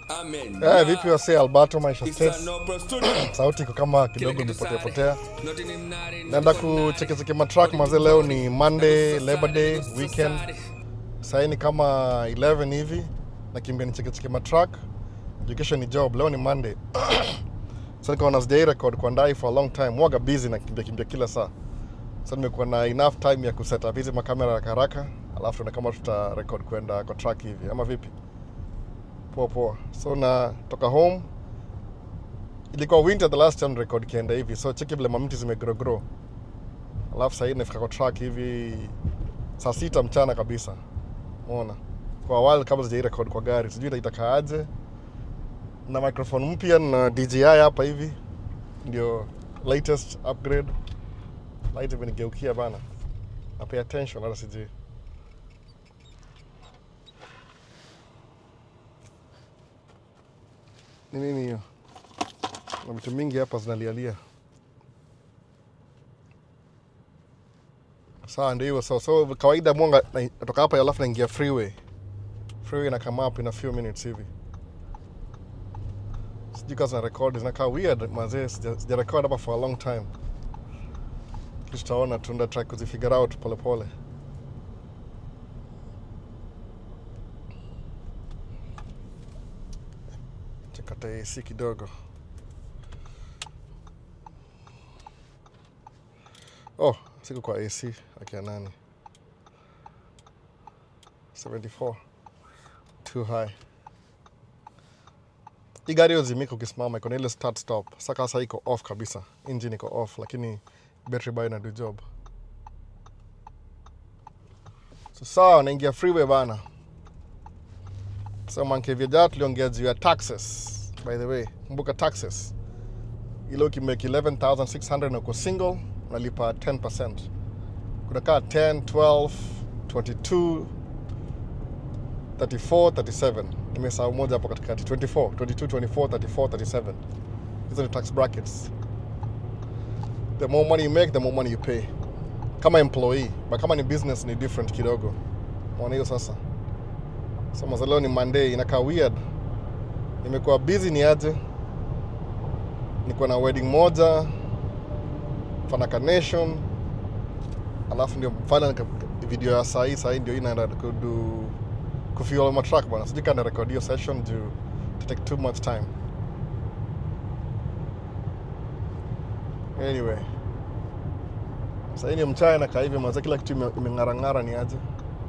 Amen. Eh, vipi wase Alberto Maisha It's States? a no pro studio. Sauti iko kama kidogo Kile kitu imepotea sare. potea. Not in him, not in Naenda him, not in kuchekecheke matrack mazee, leo ni Monday, Labor Day weekend. Sahii ni kama 11 hivi, nakimbia nichekecheke matrack. Juu kesho ni job, leo ni Monday. so nikaona sijai record kwa ndai for a long time, mwaga busy na kimbia kimbia kila saa. So nimekuwa na enough time ya kuset up hizi makamera haraka haraka, alafu tuone kama tuta record kwenda kwa track hivi ama vipi? Poa poa. So natoka home ilikuwa winter the last time record kienda hivi so cheki vile mamiti zimegrow grow alafu sahii nafika kwa track hivi saa sita mchana kabisa umeona kwa while kabla sijai record kwa gari sijui itakaaje na microphone mpya na DJI hapa hivi ndio latest upgrade light imenigeukia bana na pay attention hata sijui ni nini hiyo na vitu mingi hapa zinalialia sawa ndio hiyo so, so kawaida mwanga na- natoka hapa alafu naingia freeway freeway na come up in a few minutes hivi sijui kazi na record zinakaa weird mazee sija sija record hapa for a long time kisha tutaona tunda try kuzifigure out polepole pole. chakata AC kidogo Oh, siko kwa AC akia nani? 74 too high. Hii gari yozimika ukisimama iko na ile start stop. Saka sasa iko off kabisa, engine iko off, lakini battery bado ina do job. So sawa, naingia freeway bana. So manke vya tuliongea juu ya taxes. By the way, kumbuka taxes ile ukimake 11600 na uko single unalipa 10%. Kuna kaa 10, 12, 22, 34, 37. Nimesahau moja hapo katikati. 24, 22, 24, 34, 37. Hizo ni tax brackets. The more money you make, the more money you pay. Kama employee, but kama ni business ni different kidogo. Mwana hiyo sasa. So mazaleo ni Monday, inakaa weird. Nimekuwa busy ni aje? niko na wedding moja Fanaka Nation, alafu ndio mfanya nika- video ya saa hii saa hii ndio hii naenda kudu kufuel my track bwana, sijui kana record hiyo session juu to take too much time. Anyway, saa hii ni mchana na kaa hivi maza, kila kitu ime- imeng'arang'ara ni aje.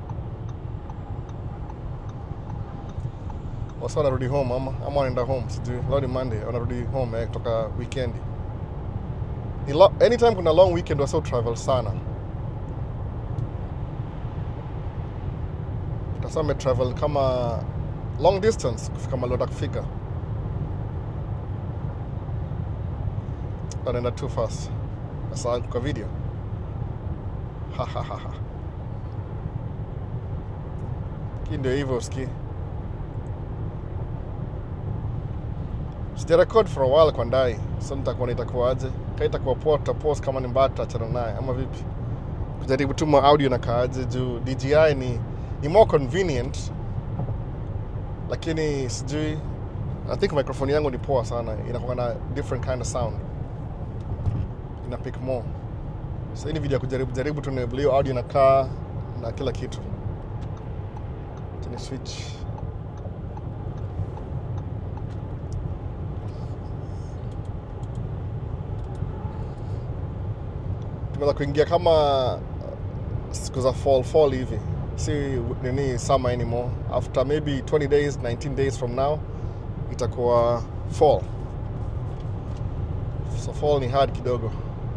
wasa wanarudi home ama ama wanaenda home sijui leo ni monday wanarudi home eh, kutoka weekend Ni lo- anytime kuna long weekend wasa travel sana utasa travel kama long distance kufika malota kufika wanaenda too fast sasa kwa video Ha, ha, ha, ha. Hii ndio hivyo ski sijarekod for a while kwa ndai so nitakuwa itakuwaje ka itakuwa poa tutapost kama ni mbaya tutachana naye ama vipi kujaribu tu ma audio na kaaje juu dji ni, ni more convenient lakini sijui i think microphone yangu ni poa sana inakuwa na different kind of sound ina pick more so hii ni video ya kujaribu jaribu tu vile hiyo audio inakaa na kila kitu Acha ni switch tumeweza kuingia kama uh, siku za fall fall hivi si nini summer anymore after maybe 20 days 19 days from now itakuwa fall so fall ni hard kidogo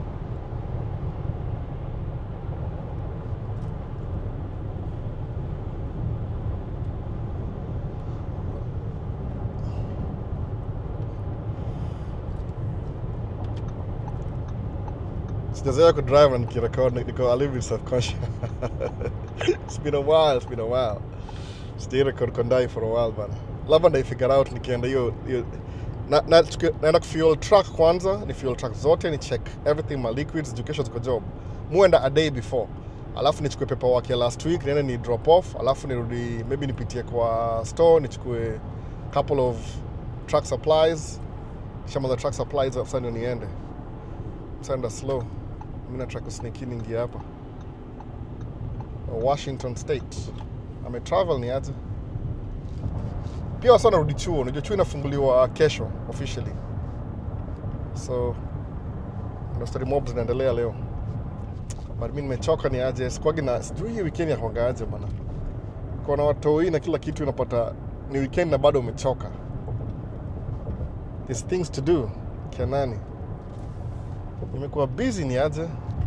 sijazoea kudrive na nikirekod niko a little bit self-conscious it's been a while it's been a while sijai record kondai for a while bana labda ndaifigure out nikienda hiyo hiyo na, na, tuki- naenda kufuel truck kwanza ni fuel truck zote ni check everything my liquids juu kesho ziko job muenda a day before alafu nichukue paperwork ya last week niende ni drop off alafu nirudi maybe nipitie kwa store nichukue couple of truck supplies shamaliza truck supplies afisa ndio niende senda slow mi nataka kusneak in ingia hapa washington state ametravel ni aje pia wasa narudi chuo unajua chuo inafunguliwa kesho officially so ndo story mob zinaendelea leo but mi nimechoka ni aje sikuagi na sijui hii weekend yakwanga aje bana kona watoi na kila kitu unapata ni weekend na bado umechoka There's things to do kianani nimekuwa busy ni aje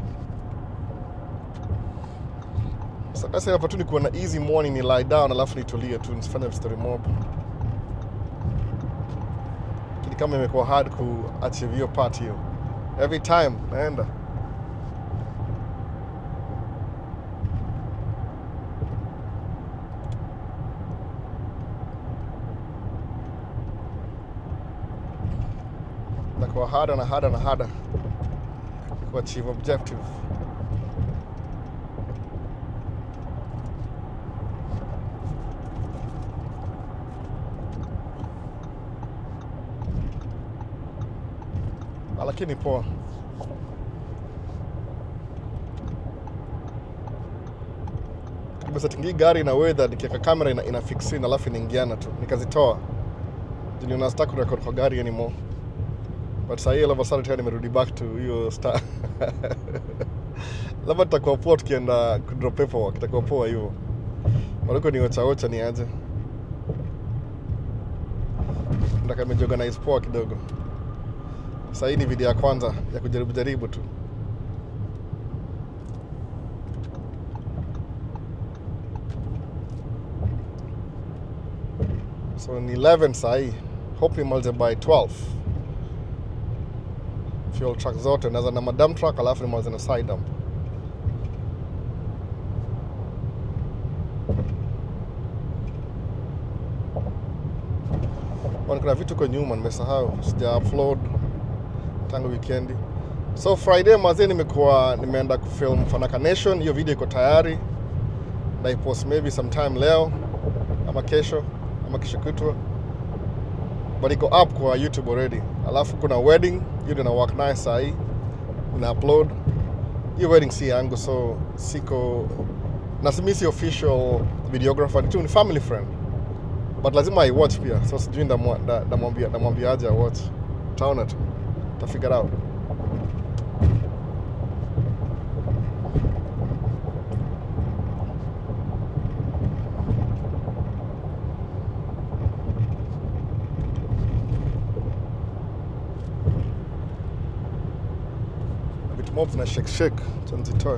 sasa hapa tu nikuwa na easy morning ni lie down alafu nitulie tu nisifanye story mob lakini kama imekuwa hard kuachieve hiyo part hiyo every time naenda nakuwa harder na harder na harder kuachieve objective Ah, lakini poa nimesetingi gari na weather nikiweka kamera ina, ina fix in alafu inaingiana tu nikazitoa juniona sita kurekod kwa gari anymore but sahii all of a sudden tena nimerudi back to hiyo star labda tutakuwa poa tukienda kudrop paperwork itakuwa poa hivyo maliko ni ochaocha ni aje ndaka imejiorganize poa kidogo sahii ni video ya kwanza ya kujaribu jaribu tu so ni 11 sahii hope imalize by 12 fuel truck zote naza na madam truck alafu nimalize na side dump Bwana, kuna vitu kwa nyuma nimesahau sija upload tangu weekendi so friday mazee nimekuwa nimeenda kufilm fanaka nation hiyo video iko tayari naipost maybe sometime leo ama kesho ama kesho kutwa but iko up kwa youtube already alafu kuna wedding hiyo ndio na work naye sahii na upload hiyo wedding si yangu so siko na simi si official videographer ni tu ni family friend but lazima i watch pia so sijui ndamwa- nda- ndamwambia ndamwambiaje i watch taona tu ta figure out vitu mob zina shake shake so nzitoe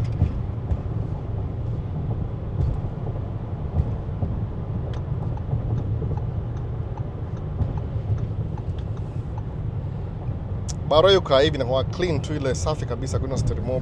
baro hiyo kaa hivi inakuwa clean tu ile safi kabisa kuna story mob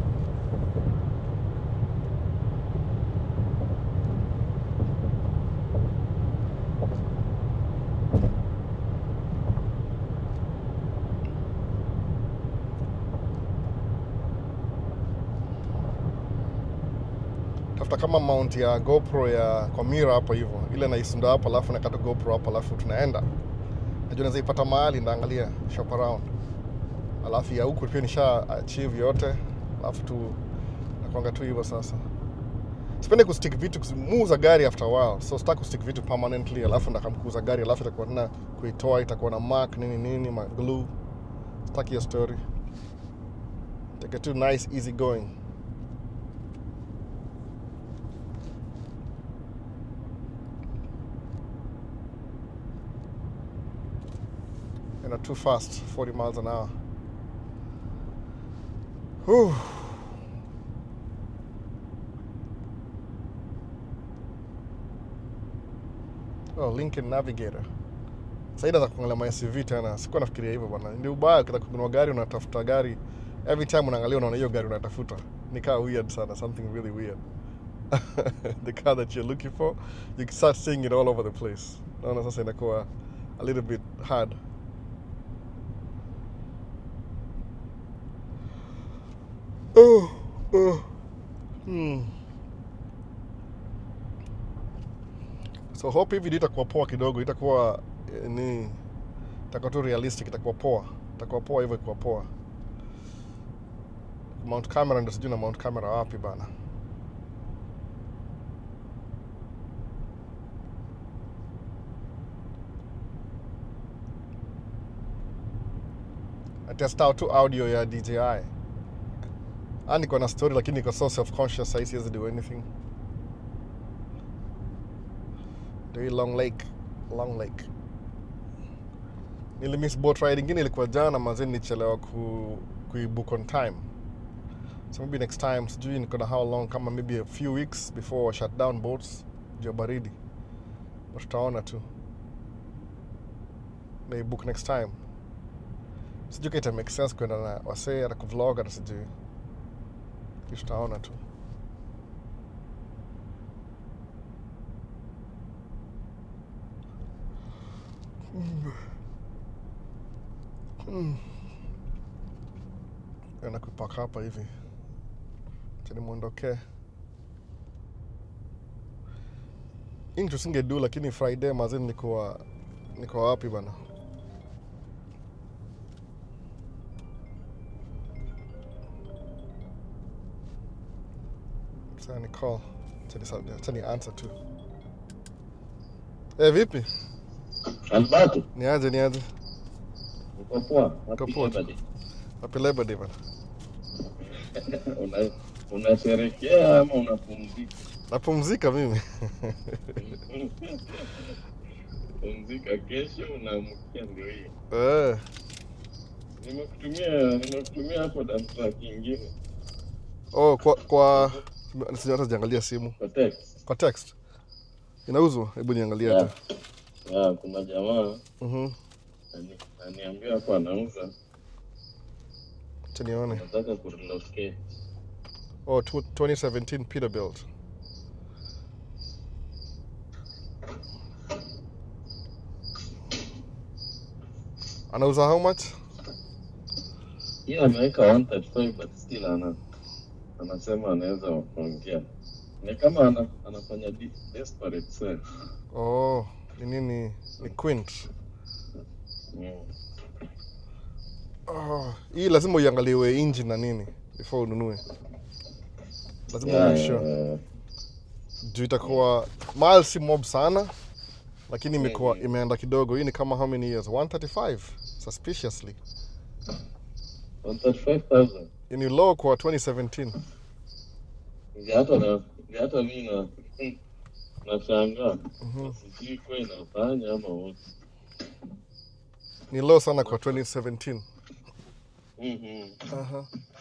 tafuta kama mount ya GoPro ya kwa mira hapo hivyo, ile naisunda hapo, alafu nakata GoPro hapo, alafu tunaenda. Najua naweza ipata mahali ndaangalia shop around, alafu ya huku pia nisha achieve yote, alafu tu nakwanga tu hivyo sasa. Sipendi kustick vitu muuza gari after a while, so sitaki kustick vitu permanently, alafu ndakamkuuza gari, alafu itakuwa tena kuitoa, itakuwa na mark nini nini, ma glue. Sitaki hiyo story. Take it too nice, easy going. and are too fast, 40 miles an hour. Whew. Oh, Lincoln Navigator. Saida za kuangalia ma SUV tena. Sikuwa nafikiria hivyo bwana. Ndio ubaya ukitaka kununua gari unatafuta gari. Every time unaangalia unaona hiyo gari unatafuta. Ni kaa weird sana, something really weird. the car that you're looking for, you can start seeing it all over the place. Naona sasa inakuwa a little bit hard. Oh, oh. Hmm. so hope hivi video itakuwa poa kidogo itakuwa eh, ni itakuwa tu realistic itakuwa poa itakuwa poa hivyo ikuwa poa mount camera ndo sijui na mount camera wapi bana atest out tu audio ya DJI. Ah, niko na story lakini niko so self conscious sahii siwezi do anything. Ndio hii Long Lake, Long Lake. Nilimiss boat ride ingine ilikuwa jana mazee, nilichelewa ku kuibook on time. So maybe next time, sijui niko na how long, kama maybe a few weeks before wa shut down boats juu ya baridi, but tutaona tu. Naibook next time sijui kaita make sense kwenda na wasee hata kuvlog hata sijui kisha tutaona tu enda kupaka hapa hivi chani mwondokee hii ndio singedu lakini friday mazini nikuwa niko wapi bana Sasa ni call. Acha ni- acha ni answer tu. Eh, vipi? Alberto, Ni aje ni aje? uko poa? Uko Happy poa. Labor Day. Happy Labor Day bana. Una- Unasherekea ama unapumzika? Napumzika mimi. Pumzika, kesho unaamkia ndio hii. Eh, Nimekutumia nimekutumia hapo damsa kingine oh kwa kwa sija hata sijaangalia simu. kwa text. Kwa text. Inauzwa? Hebu niangalie Ya, hata. ya, kuna jamaa Mhm. ani- ananiambia hapo anauza, Acha nione. nataka kurelocate. Oh, tw 2017 Peterbilt. Anauza how much? Yeye ameweka 135 but still ana anasema anaweza kuongea. Ni kama ana, anafanya de- desperate sell. Oh, ni nini? Ni Quint. Mm. Oh, hii lazima uiangaliwe engine na nini before ununue. Lazima Yeah, yeah, sure. yeah, yeah. Juu itakuwa miles si mob sana lakini imekuwa Mhm. imeenda kidogo. Hii ni kama how many years? 135 suspiciously. 135,000. Hii ni low kwa 2017. Ndio hata na ndio hata mimi na nashangaa. Mhm. Sijui kwa inafanya ama wote. Ni low sana kwa 2017. Mhm. Aha.